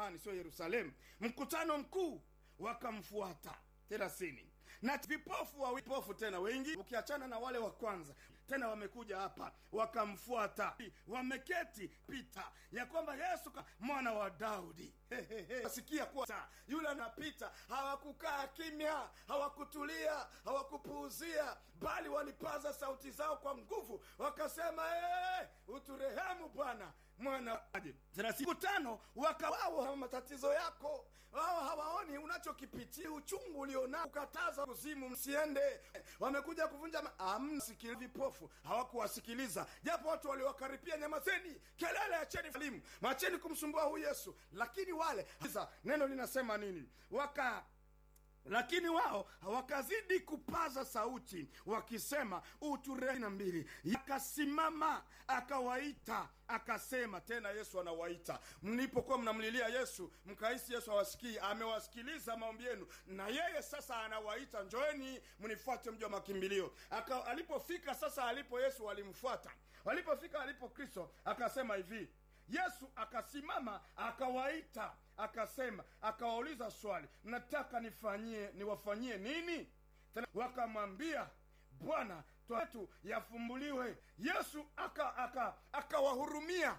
samahani sio yerusalemu mkutano mkuu wakamfuata thelathini na vipofu wa vipofu tena wengi ukiachana na wale wa kwanza tena wamekuja hapa wakamfuata wameketi pita ya kwamba yesu ka- mwana wa daudi asikia kuwa sa- yule anapita hawakukaa kimya hawakutulia hawakupuuzia bali walipaza sauti zao kwa nguvu wakasema hey, uturehemu bwana mwana siku tano wakawao matatizo yako wao hawaoni unachokipitia uchungu ulionao ukataza kuzimu msiende wamekuja kuvunja ma- amna sikili vipofu hawakuwasikiliza japo watu waliwakaripia nyamazeni kelele acheni elimu macheni kumsumbua huyu yesu lakini wale sasa neno linasema nini waka lakini wao wakazidi kupaza sauti wakisema uture na mbili akasimama akawaita akasema tena yesu anawaita mlipokuwa mnamlilia yesu mkahisi yesu hawasikii amewasikiliza maombi yenu na yeye sasa anawaita njoeni mnifuate mji wa makimbilio Aka, alipofika sasa alipo yesu walimfuata walipofika alipo kristo akasema hivi yesu akasimama akawaita akasema akawauliza swali mnataka nifanyie niwafanyie nini tena wakamwambia bwana wetu yafumbuliwe yesu akawahurumia aka, aka akawahurumia.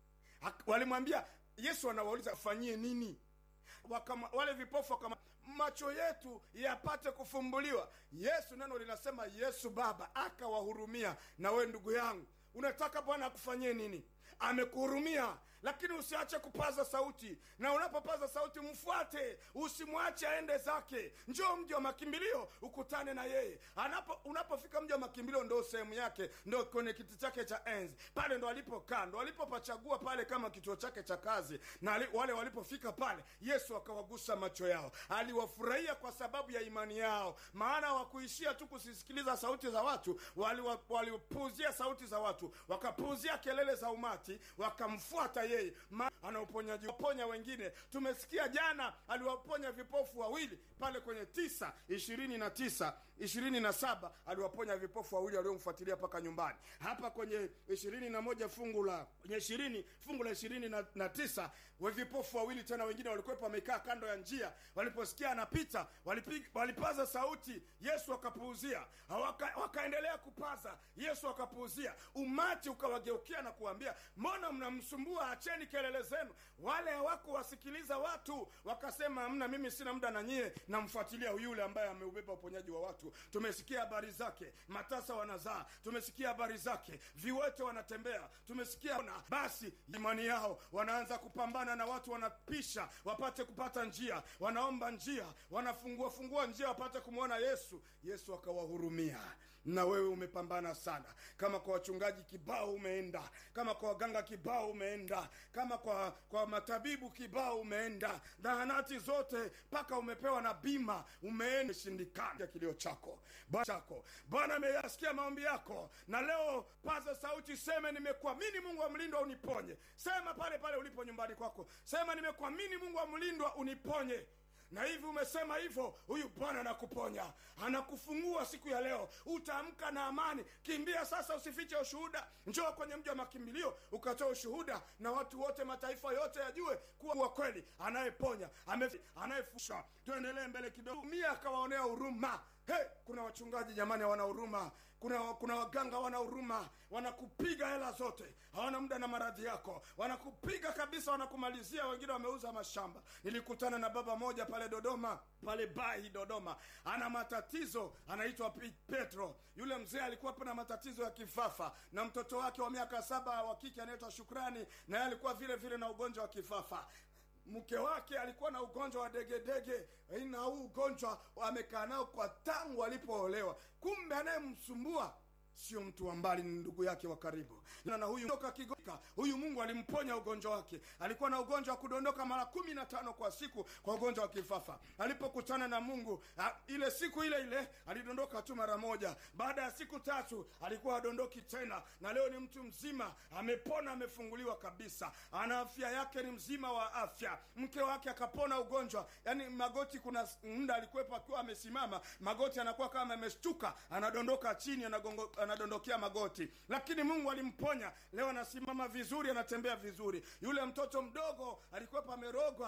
Ak- walimwambia yesu anawauliza fanyie nini Wakama, wale vipofu wakama, macho yetu yapate kufumbuliwa yesu neno linasema yesu baba akawahurumia na we ndugu yangu unataka bwana akufanyie nini amekuhurumia lakini usiache kupaza sauti na unapopaza sauti mfuate usimwache aende zake njoo mji wa makimbilio ukutane na yeye Anapo, unapofika mji wa makimbilio ndo sehemu yake ndo kwenye kiti chake cha enzi pale ndo alipokaa ndo alipopachagua pale kama kituo chake cha kazi na ali, wale walipofika pale yesu akawagusa macho yao aliwafurahia kwa sababu ya imani yao maana hawakuishia tu kusisikiliza sauti za watu walipuuzia wali sauti za watu wakapuuzia kelele za umati wakamfuata yeye Ma, ana uponyaji waponya wengine tumesikia jana aliwaponya vipofu wawili pale kwenye tisa ishirini na tisa ishirini na saba aliwaponya vipofu wawili waliomfuatilia mpaka nyumbani hapa kwenye ishirini na moja fungu la kwenye ishirini fungu la ishirini na, na tisa we vipofu wawili tena wengine walikuwepo wamekaa kando ya njia waliposikia anapita walipig, walipaza sauti yesu akapuuzia waka, wakaendelea kupaza yesu akapuuzia umati ukawageukia na kuambia mbona mnamsumbua acheni kelele zenu wale hawakuwasikiliza watu wakasema amna mimi sina muda na nyie namfuatilia yule ambaye ameubeba uponyaji wa watu tumesikia habari zake matasa wanazaa tumesikia habari zake viwete wanatembea tumesikia na basi imani yao wanaanza kupambana na watu wanapisha wapate kupata njia wanaomba njia wanafungua fungua njia wapate kumwona yesu yesu akawahurumia na wewe umepambana sana kama kwa wachungaji kibao umeenda kama kwa waganga kibao umeenda kama kwa kwa matabibu kibao umeenda zahanati zote mpaka umepewa na bima umeenda shindikana kilio chako Bwana chako bwana ameyasikia maombi yako na leo paza sauti seme nimekuamini mungu wa mlindwa uniponye sema pale pale ulipo nyumbani kwako sema nimekuamini mungu wa mlindwa uniponye na hivi umesema hivyo huyu bwana anakuponya anakufungua siku ya leo utaamka na amani kimbia sasa usifiche ushuhuda njoo kwenye mji wa makimbilio ukatoa ushuhuda na watu wote mataifa yote yajue kuwa kweli anayeponya anayefusha tuendelee mbele kidogo mia akawaonea huruma hey, kuna wachungaji jamani hawana huruma kuna kuna waganga hawana huruma wanakupiga hela zote hawana muda na maradhi yako wanakupiga kabisa wanakumalizia wengine wameuza mashamba nilikutana na baba moja pale dodoma pale bahi dodoma ana matatizo anaitwa petro yule mzee alikuwa na matatizo ya kifafa na mtoto wake wa miaka saba wa kike anaitwa shukrani naye alikuwa vile vile na ugonjwa wa kifafa mke wake alikuwa na ugonjwa wa degedege na huu ugonjwa amekaa nao kwa tangu alipoolewa kumbe anayemsumbua sio mtu wa mbali ni ndugu yake wa karibu na huyu toka kigoka huyu mungu alimponya ugonjwa wake alikuwa na ugonjwa wa kudondoka mara kumi na tano kwa siku kwa ugonjwa wa kifafa alipokutana na mungu a, ile siku ile ile alidondoka tu mara moja baada ya siku tatu alikuwa adondoki tena na leo ni mtu mzima amepona amefunguliwa kabisa ana afya yake ni mzima wa afya mke wake akapona ugonjwa yaani magoti kuna muda alikuwepo akiwa amesimama magoti anakuwa kama ameshtuka anadondoka chini anagongo, anadondokea magoti lakini mungu alimponya leo anasimama vizuri anatembea vizuri yule mtoto mdogo alikuwepo amerogwa